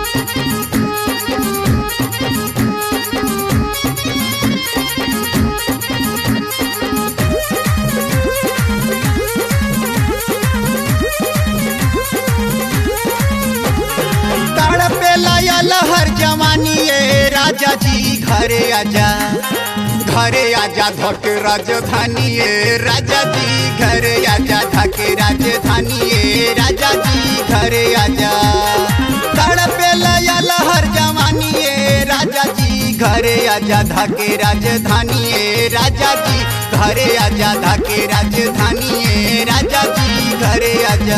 तड़पे लायल हर जवानी ए राजा जी घरे आजा घरे आजा धके राजधानी ए राजा जी घरे आजा धके राजधानी ए राजा जी घरे आजा तड़पे लायल हर जवानी ए राजा जी घरे आजा धके राजधानी ए राजा जी घरे आजा धके राजधानी ए राजा जी घरे आजा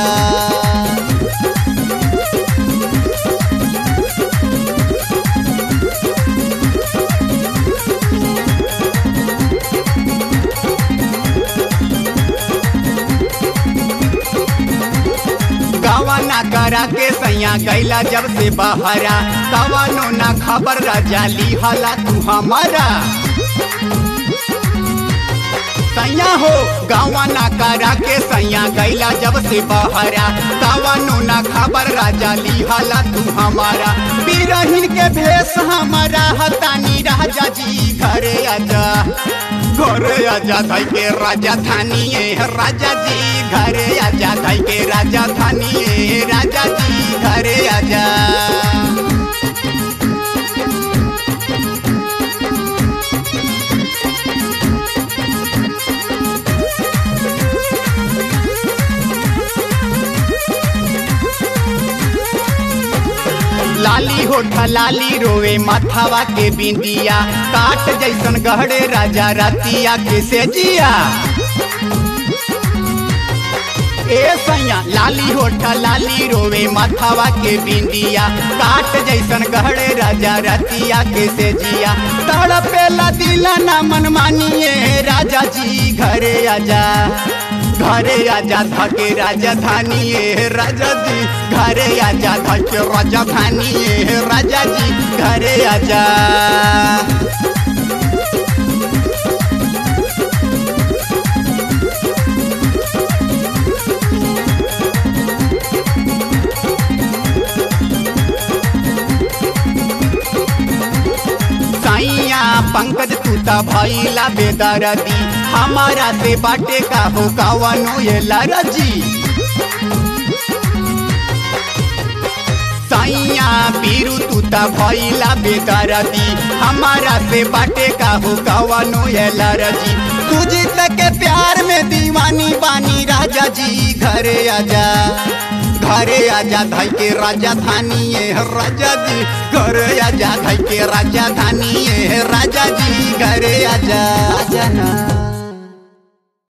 गवाना करा के सैया गैला जब से बहरा कवनो ना खबर राजा ली हला तू हमारा सैया हो गवाना करा के सैया गैला जब से बहरा कवनो ना खबर राजा ली हला तू हमारा बिरहिन के भेष हमारा हतानी राजा जी घरे आजा घरे आजा धाई के राजधानी ए राजा जी घरे आजा धाई के राजधानी ए राजा जी घरे आजा लाली होठा लाली रोवे माथावा के बिंदिया काट जैसन गहरे राजा रतिया के से जिया ए सैया लाली होठा लाली रोवे माथावा के बिंदिया काट जैसन गहरे राजा रतिया के से जिया तड़पेला दिला ना मन मानिए राजा जी घरे आजा घरे आजा धके राजधानी ए राजा जी घरे आजा धके राजधानी ए राजा जी घरे आजा सैया पंकज तूता भैला बेदरदी हमारा से बाटे का हो कवनो ये लरजी सैया पीरू तूता भैला बेदरदी हमारा से बाटे का हो कवनो ये लरजी तुझी तक के प्यार में दीवानी बानी राजा जी घरे आजा घरे आजा धाई के राजधानी ए राजा जी घरे आजा धाई के राजधानी ए राजा जी घरे आजा आजा ना